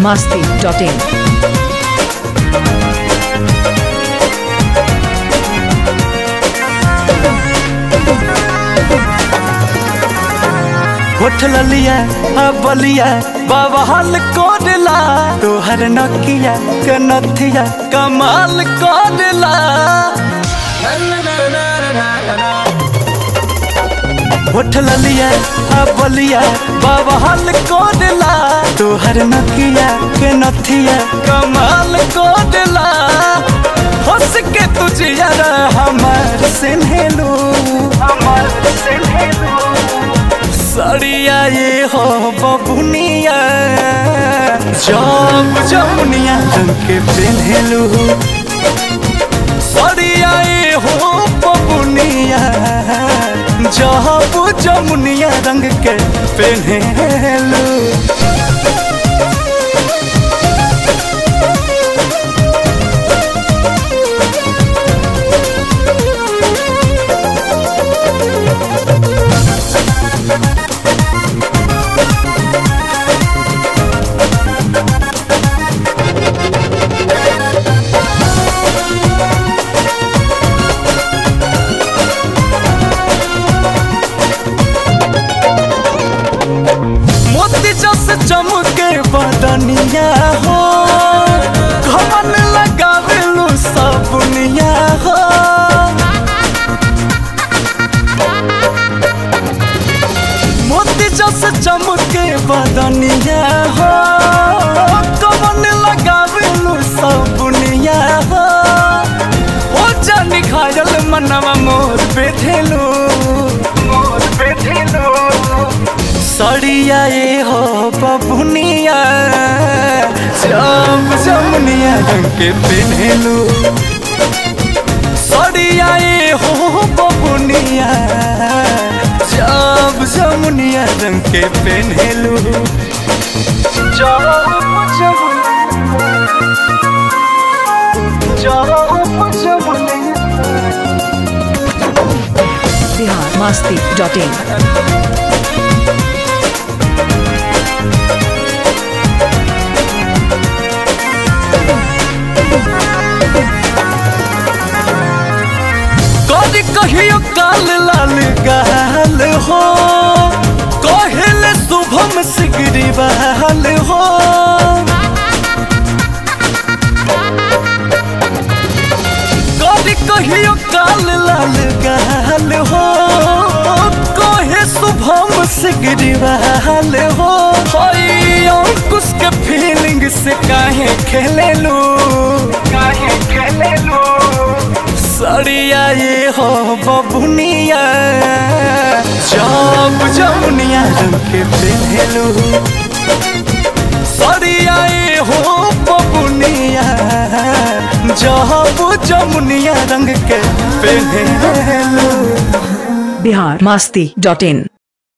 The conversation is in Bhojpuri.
masti.in. होठ ललिया आ बलिया बाबा हल कोडला तोहर नकिया कनथिया कमाल कोडला होठ ललिया आ बलिया बाबा हल कोडला तोहर नकिया कनथिया कमाल कोडला हंस के तुझे यार हमार सिन्हेलू हमार सिन्हेलू सड़िया ये हो बबुनिया जब जमुनिया रंग के पेन्हेलू सड़िया ये हो बबुनिया जब जमुनिया रंग के पेन्हेलू मोती जस चमके बदनिया हो घमन लगावेलू सबनिया हो मोती जस चमके बदनिया हो घमन लगावेलू सबनिया हो ओ जानी घायल मनवा मोर बेधेलू मोर बेधेलू सड़िया ये हो बबुनिया जम जमुनिया रंग के पेन्हेलू सड़िया ये हो बबुनिया जब जमुनिया रंग के पेन्हेलू जब जमुनिया जब जमुनिया Bihar masti.in. कभी कहियो काल लाल गाल हो कहले शुभम सिगरी बहाल हो कभी कहियो काल लाल गाल हो कहे शुभम सिगरी बहाल हो हई अंकुश के फीलिंग से काहे खेले लू काहे खेले लू सड़िया ये हो बबुनिया जब जमुनिया रंग के पेन्हेलू सड़िया ये हो बबुनिया जब जमुनिया रंग के पेन्हेलू Bihar masti.in.